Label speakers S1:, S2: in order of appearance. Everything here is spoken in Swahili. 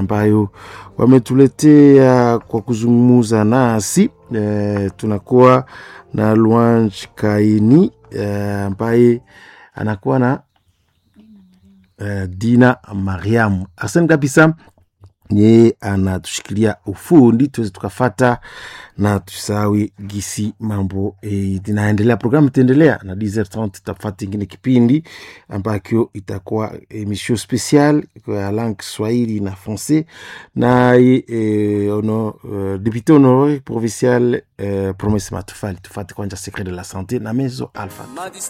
S1: ambayo wametuletea kwa kuzungumuza nasi. E, tunakuwa na Luanj Kaini ambaye anakuwa na e, Dina Mariamu. Asante kabisa yeye anatushikilia ufundi tuweze tukafata na tusawi gisi mambo e, inaendelea. Programu itaendelea na 10h30 tutafata ingine kipindi ambacho itakuwa emission special kwa langue Kiswahili na Francais na e, ono, uh, député honoré provincial uh, Promesse Matufali. Tufate kwanza secret de la santé na Mezo Alpha.